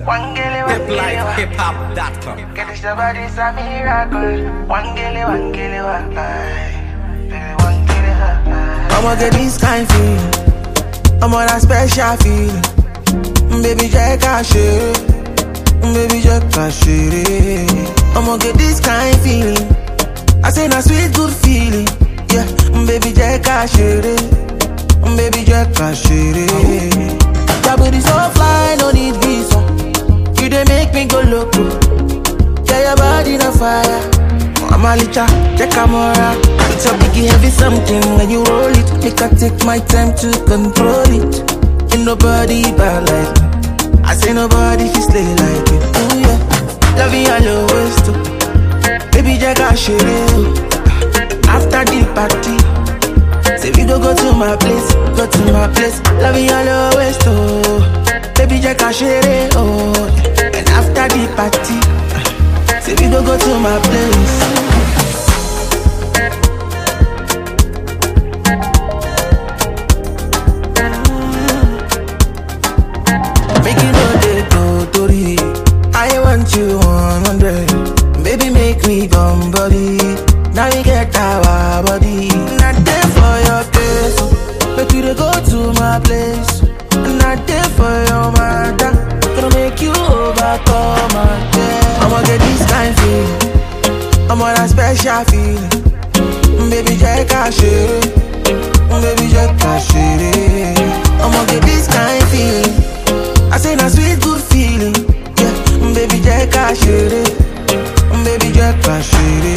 One girl, one girl, one. hiplifehiphop.com. Get this body's a miracle. One girl, one girl, one. Baby, one girl, one. I'ma get this kind feeling. I'm on a special feeling. Baby, jẹ́ ká ṣeré. Baby, jẹ́ ká ṣeré. I'ma get this kind feeling. I say na sweet good feeling. Yeah, baby, jẹ́ ká ṣeré. Baby, jẹ́ ká ṣeré. Your booty so fly, no need visa. You dey make me go loco. Yeah, your body na fire. I'm a licha, check camera. It's a biggie heavy something when you roll it. Make I take my time to control it. Ain't nobody bad like me. I say nobody can slay like it. Ooh yeah, love you all always too. Baby, jack I After the party, say we go go to my place, go to my place. Love you all always too. Baby, jack I oh. And after the party. Say we go go to my place. Make you know they go Tori. I want you 100. Baby, make me come body. Now we get our body. Not there for your place. Make you dey go to my place. Not there for your mother. Gonna make you overcome again. I'ma get this kind feeling. I'm on a special feeling. Baby, jẹ́ ká ṣeré. Baby, jẹ́ ká ṣeré. I'ma get this kind feeling. I say na sweet good feeling. Yeah, baby, jẹ́ ká ṣeré. Baby, jẹ́ ká ṣeré.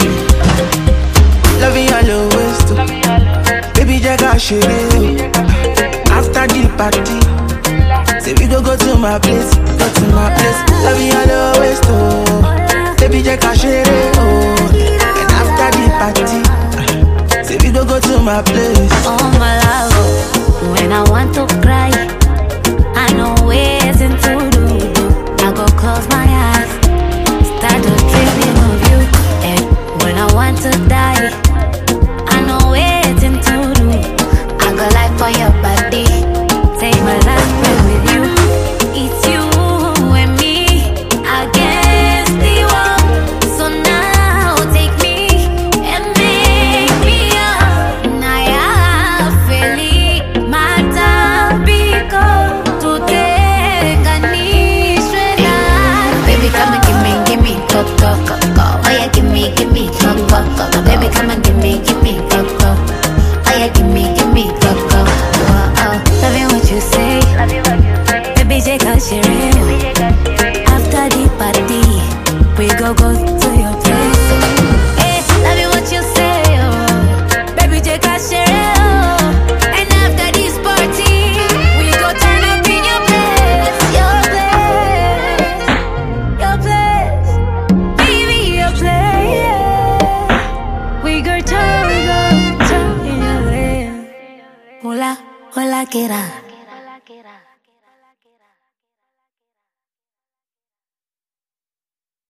Loving all always too. Baby, jẹ́ ká ṣeré. After the party. Say we go go to my place, go to my place. Love you all always too. Baby, jẹ́ ká ṣeré, oh. And after the party, say we go go to my place. Oh my love, when I want to cry, I know ways to do. I go close my eyes, start to dreaming of you. And when I want to die, I know ways to do. I go like for your body, take my last breath with you. It's you and me against the world. So now take me and make me up. Naya feli matabiko tutenganishwe na Baby come and give me, give me go go go go. Oh yeah, give me, give me go go go go. Baby come and give me, give me go go. Oh yeah, give me, give me go go. Oh oh, loving what you say. Baby take a share. After the party, we go go to your place. Hey, loving what you say. Oh. Baby take a share. Oh. And after this party, we go turn up in your place. Your place. Your place. Baby, your place. We go turn, we go turn in your place. Hola, hola, que era.